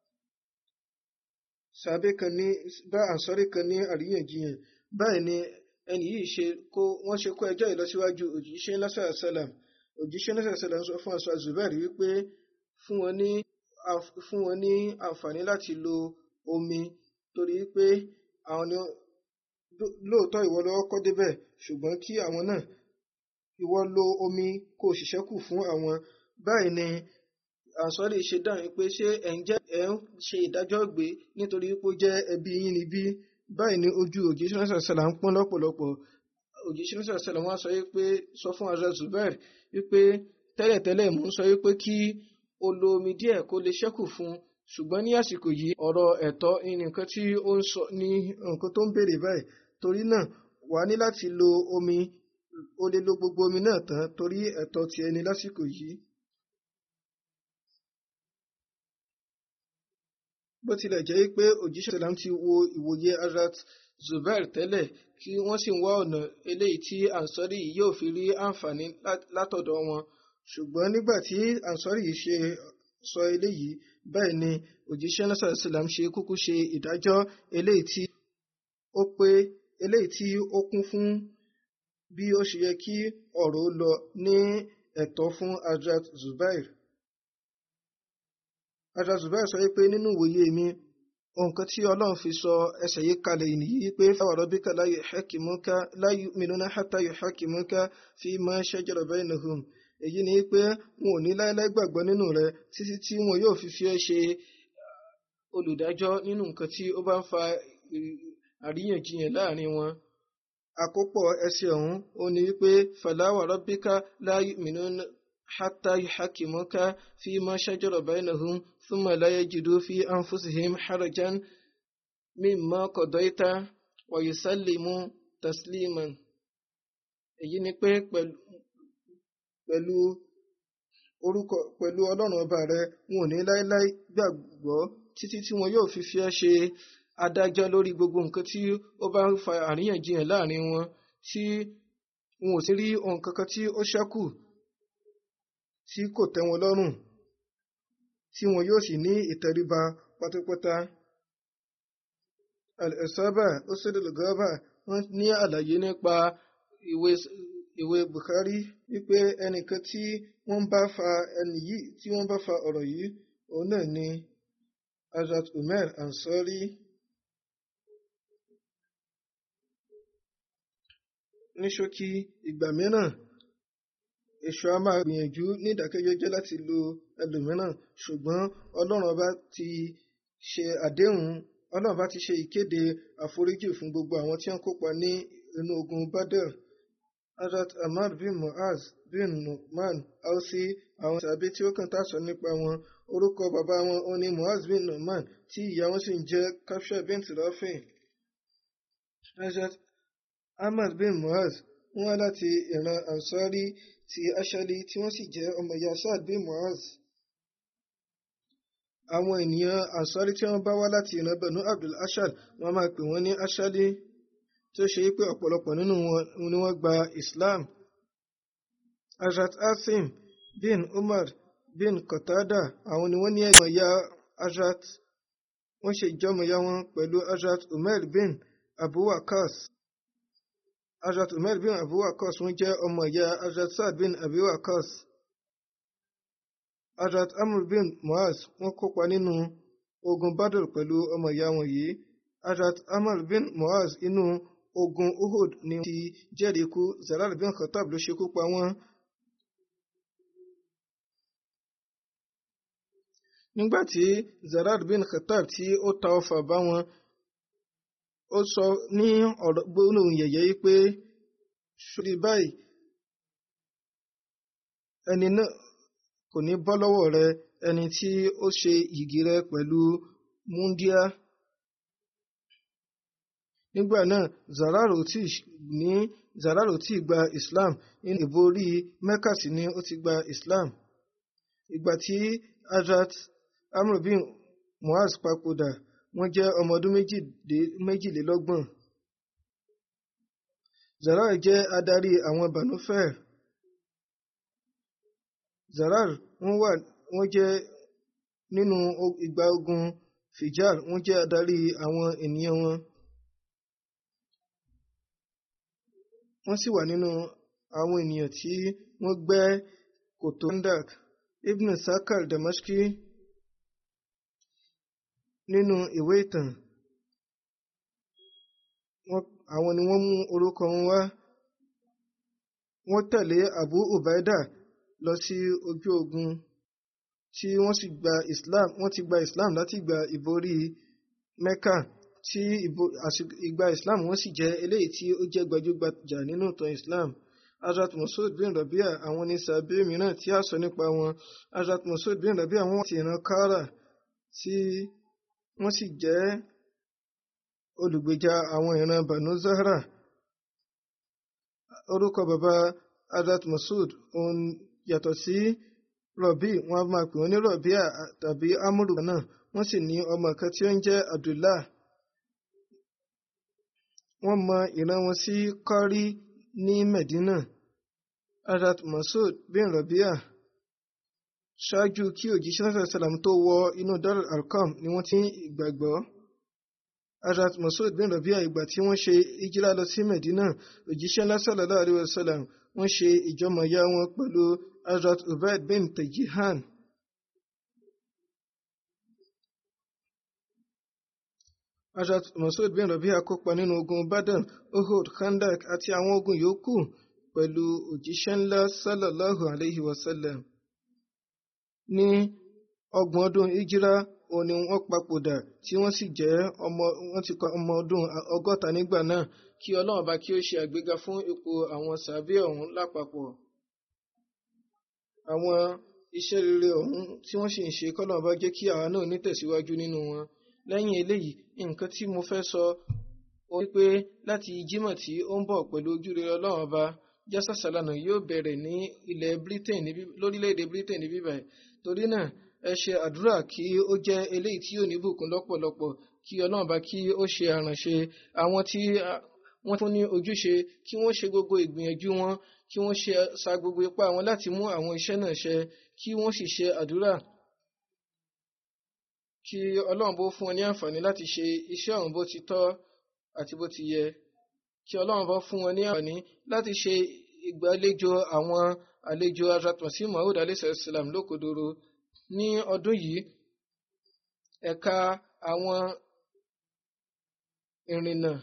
Speaker 2: sàbẹ kan ní bá ànsọ́rí kan ní àríyànjiyàn báyìí ni ẹni yìí ṣe kó wọ́n ṣe kó ẹjọ́ ìlọsíwájú òjíṣẹ́ lásàrà sálàm òjíṣẹ́ lásàrà sálàm sọ fún aṣọ Zubair wípé fún wọn ní fún wọn ní àǹfààní láti lo omi torí pé àwọn ni lóòótọ́ ìwọ lọ́wọ́ kọ́ débẹ̀ ṣùgbọ́n kí àwọn náà ìwọ lo omi kó o ṣiṣẹ́ kù fún àwọn báyìí ni àsọ́lé ṣe dáhùn pé ṣé ẹ̀ ń jẹ́ ẹ̀ ń ṣe ìdájọ́ gbé nítorí pé ó jẹ́ ẹbí yín níbí báyìí ni ojú òjíṣẹ́ náà ṣàṣàlà ń pọ́n lọ́pọ̀lọpọ̀ òjíṣẹ́ náà ṣàṣàlà wọn sọ pé sọ fún Hazrat Zubair wípé tẹ́lẹ̀tẹ́lẹ̀ mò ń sọ wípé kí o lo omi díẹ̀ kó lè ṣẹ́kù fún ṣùgbọ́n ní àsìkò yìí ọ̀rọ̀ ẹ̀tọ́ ní nǹkan tí ó ń sọ ní nǹkan tó ń béèrè báyìí torí náà wà á ní láti lo omi o lè lo gbogbo omi náà tán torí ẹ̀tọ́ ti ẹni lásìkò yìí. bó tilẹ̀ jẹ́ pé òjíṣẹ́ sàlám ti wo ìwòye Hazrat Zubair tẹ́lẹ̀ kí wọ́n sì ń wá ọ̀nà eléyìí tí ansori yìí yóò fi rí àǹfààní látọ̀dọ̀ wọn ṣùgbọ́n nígbà tí ansori yìí ṣe sọ eléyìí báyìí ni òjíṣẹ́ náà sàlám ṣe kúkú ṣe ìdájọ́ eléyìí tí ó pé eléyìí tí ó kún fún bí ó ṣe yẹ kí ọ̀rọ̀ lọ ní ẹ̀tọ́ fún Hazrat Zubair. Hazrat Zubair sọ pé nínú ìwòye mi nǹkan tí Ọlọ́run fi sọ ẹsẹ̀ yìí kalẹ̀ nìyí pé fáwọn rabbika la yuhakkimuka la yu'minuna hatta yuhakkimuka fima shajara bainahum èyí ni pé wọn ò ní láéláé gbàgbọ́ nínú rẹ títí tí wọn yóò fi fi ẹ́ ṣe olùdájọ́ nínú nǹkan tí ó bá ń fa àríyànjiyàn láàrin wọn àkópọ̀ ẹsẹ̀ ọ̀hún ó ní wípé fala wa rabbika la yu'minuna hatta yuhakkimuka fima shajara bainahum thumma la yajidu fi anfusihim harajan mimma qadaita wa yusallimu tasliman. èyí ni pé pẹ̀lú orúkọ pẹ̀lú ọlọ́run ọba rẹ wọn ò ní láéláé gbàgbọ́ títí tí wọn yóò fi fi ẹ́ ṣe adájọ́ lórí gbogbo nǹkan tí ó bá ń fa àríyànjiyàn láàrin wọn tí wọn ò sì rí ohun kankan tí ó ṣẹ́kù tí kò tẹ́ wọn lọ́rùn tí wọn yóò sì ní ìtẹríba pátápátá. al-Isaba Usul al-Ghaba wọ́n ní àlàyé nípa ìwé ìwé Bukhari wípé ẹnìkan tí wọ́n bá fa ẹni yìí tí wọ́n bá fa ọ̀rọ̀ yìí òun náà ni Hazrat Umar Ansari. ní ṣókí ìgbà mìíràn èṣù a máa gbìyànjú ní ìdákẹ́jẹ́jẹ́ láti lo ẹlòmíràn ṣùgbọ́n ọlọ́run ọba ti ṣe àdéhùn ọlọ́run bá ti ṣe ìkéde àforíjì fún gbogbo àwọn tí wọ́n kópa ní inú ogun badr Hazrat Ahmad bin Muaz bin Numan Ausi àwọn tàbí tí ó kàn tá sọ nípa wọn orúkọ bàbá wọn ó ní Muaz bin Numan tí ìyá wọn sì ń jẹ́ Kafsha bint Rafi. Hazrat Ahmad bin Muaz wọ́n wá láti ìran Ansari ti Ashali tí wọ́n sì jẹ́ ọmọ ìyá Saad bin Muaz. Àwọn ènìyàn Ansari tí wọ́n bá wá láti ìran Banu Abdul Ashal wọ́n máa pè wọ́n ní Ashali tó ṣe pé ọ̀pọ̀lọpọ̀ nínú wọn ni wọ́n gba Islam. Hazrat Asim bin Umar bin Qatada àwọn ni wọ́n ní ẹ̀gbọ́n ìyá Hazrat wọ́n ṣe ìjọmọ̀ ìyá wọn pẹ̀lú Hazrat Umar bin Abu Waqqas. Hazrat Umar bin Abu Waqqas wọ́n jẹ́ ọmọ ìyá Hazrat Saad bin Abi Waqqas. Hazrat Amr bin Muaz wọ́n kópa nínú ogun Badr pẹ̀lú ọmọ ìyá wọn yìí. Hazrat Amr bin Muaz inú ogun Uhud ni ti jẹ́rìí ikú Zalal bin Khattab ló ṣekú pa wọ́n. Nígbà tí Zalal bin Khattab tí ó ta ọfà bá wọn ó sọ ní ọ̀rọ̀ gbólóhùn yẹ̀yẹ́ yìí pé ṣùrí báyìí ẹni náà kò ní bọ́ lọ́wọ́ rẹ ẹni tí ó ṣe yìgì rẹ pẹ̀lú múndíá. nígbà náà zararo tí ní zararo tí gba Islam nínú ìborí Mecca sí ni ó ti gba Islam. ìgbà tí Hazrat Amr bin Muaz papòdà wọ́n jẹ́ ọmọ ọdún méjìlélọ́gbọ̀n. Zarar jẹ́ adarí àwọn Banu Fair. Zarar wọ́n wà wọ́n jẹ́ nínú ìgbà ogun Fijar wọ́n jẹ́ adarí àwọn ènìyàn wọn. Wọ́n sì wà nínú àwọn ènìyàn tí wọ́n gbẹ́ kòtò Kandak. Ibn Sakal Damashki nínú ìwé ìtàn àwọn ni wọ́n mú orúkọ wọn wá wọ́n tẹ̀lé Abu Ubaida lọ sí ojú ogun tí wọ́n sì gba Islam wọ́n ti gba Islam láti gba ìborí Mecca tí ìgbà Islam wọ́n sì jẹ́ eléyìí tí ó jẹ́ gbajúgbajà nínú ìtàn Islam Hazrat Masud bin Rabia àwọn ní sàbẹ̀ mìíràn tí a sọ nípa wọn Hazrat Masud bin Rabia wọ́n ti ìran Kara tí wọ́n sì jẹ́ olùgbèjà àwọn ìran Banu Zahra orúkọ bàbá Hazrat Masud òun yàtọ̀ sí Rọ̀bí wọ́n á máa pè wọ́n ní Rọ̀bíà tàbí Amúrù náà wọ́n sì ní ọmọ kan tí ó ń jẹ́ Abdullah wọ́n mọ ìran wọn sí Kọ́rí ní Medina Hazrat Masud bin Rọ̀bíà ṣáájú kí òjíṣẹ́ náà sàlám tó wọ inú Darul Arqam ni wọ́n ti ń ìgbàgbọ́. Hazrat Masud bin Rabia ìgbà tí wọ́n ṣe ìjírá lọ sí Medina òjíṣẹ́ náà sallallahu alaihi wasallam wọ́n ṣe ìjọmọ̀yá wọn pẹ̀lú Hazrat Ubaid bin Tajihan. Hazrat Masud bin Rabia kópa nínú ogun Badr, Uhud, Khandak àti àwọn ogun yòókù pẹ̀lú òjíṣẹ́ ńlá sallallahu alaihi wasallam ní ọgbọ̀n ọdún ìjírá òun ni wọ́n papòdà tí wọ́n sì jẹ́ ọmọ wọ́n ti kọ ọmọ ọdún ọgọ́ta nígbà náà kí ọlọ́run bá kí ó ṣe àgbéga fún ipò àwọn sàbí ọ̀hún lápapọ̀. àwọn iṣẹ́ rere ọ̀hún tí wọ́n sì ń ṣe kọ́lọ́run bá jẹ́ kí àwa náà nítẹ̀síwájú nínú wọn. lẹ́yìn eléyìí nǹkan tí mo fẹ́ sọ ó wípé láti jímọ̀ tí ó ń bọ̀ pẹ̀lú ojúrere ọlọ́run ọba jásà sálànà yóò bẹ̀rẹ̀ ní ilẹ̀ Britain lórílẹ̀‐èdè Britain níbí báyìí torí náà ẹ ṣe àdúrà kí ó jẹ́ eléyìí tí yóò ní bùkún lọ́pọ̀lọpọ̀ kí ọlọ́run bá kí ó ṣe àrànṣe àwọn tí wọ́n fún ní ojúṣe kí wọ́n ṣe gbogbo ìgbìyànjú wọn kí wọ́n ṣe sa gbogbo ipá wọn láti mú àwọn iṣẹ́ náà ṣe kí wọ́n sì ṣe àdúrà kí ọlọ́run bó fún wọn ní àǹfààní láti ṣe iṣẹ́ ọ̀hún bó ti tọ́ àti bó ti yẹ kí ọlọ́run bá fún wọn ní àǹfààní láti ṣe ìgbàlejò àwọn àlejò azatmasi mahud alayhisalaam lókodoro ní ọdún yìí ẹ̀ka àwọn ìrìnnà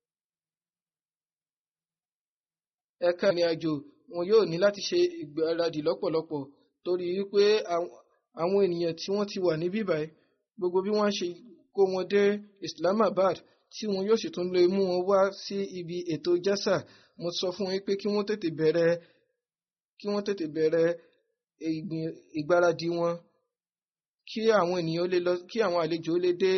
Speaker 2: ẹ̀ka ìrìn àjò wọn yóò ní láti ṣe ìgbáradì lọ́pọ̀lọpọ̀ torí wípé àwọn ènìyàn tí wọ́n ti wà ní bíbáyìí gbogbo bí wọ́n ṣe kó wọn dé Islamabad tí wọn yóò sì tún lè mú wọn wá sí ibi ètò jásà mo sọ fún wọn pé kí wọ́n tètè bẹ̀rẹ̀ kí wọ́n tètè bẹ̀rẹ̀ ìgbáradì wọn kí àwọn ènìyàn lè lọ kí àwọn àlejò lè dé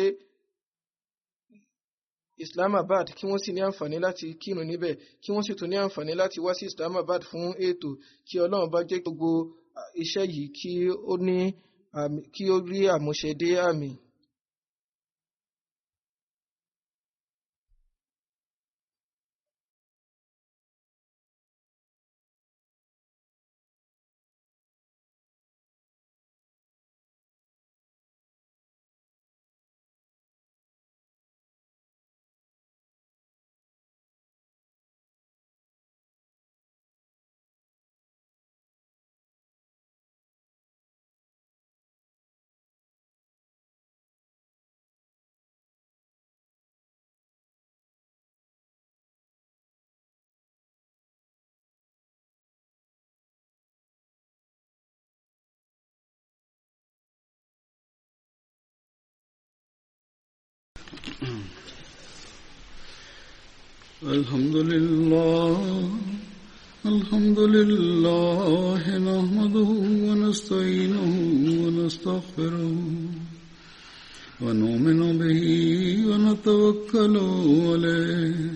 Speaker 2: Islamabad kí wọ́n sì ní àǹfààní láti kírun níbẹ̀ kí wọ́n sì tún ní àǹfààní láti wá sí Islamabad fún ètò kí Ọlọ́run bá jẹ́ gbogbo iṣẹ́ yìí kí ó ní kí ó rí àmúṣe dé àmì.
Speaker 1: الحمد لله الحمد لله نحمده ونستعينه ونستغفره ونؤمن به ونتوكل عليه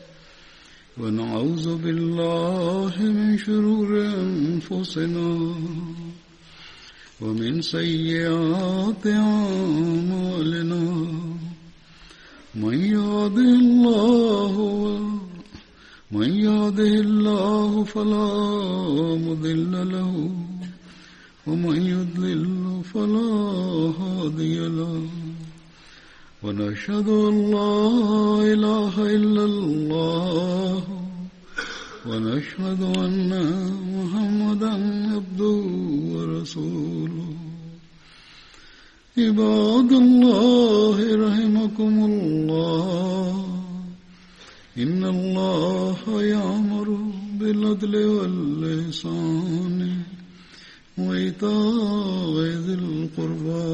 Speaker 1: ونعوذ بالله من شرور أنفسنا ومن سيئات أعمالنا من يهده الله من يهده الله فلا مضل له ومن يضلل فلا هادي له ونشهد ان لا اله الا الله ونشهد ان محمدا عبده ورسوله عباد الله رحمكم الله إن الله يأمر بالعدل واللسان وإيتاء ذي القربى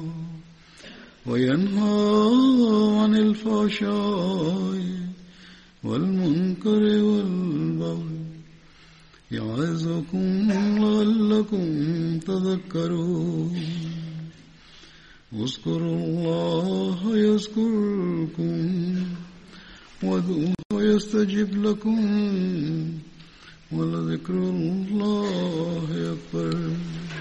Speaker 1: وينهى عن الفحشاء والمنكر والبغي يعظكم لعلكم تذكرون اذكروا الله يذكركم وادعوه يستجب لكم ولذكر الله أكبر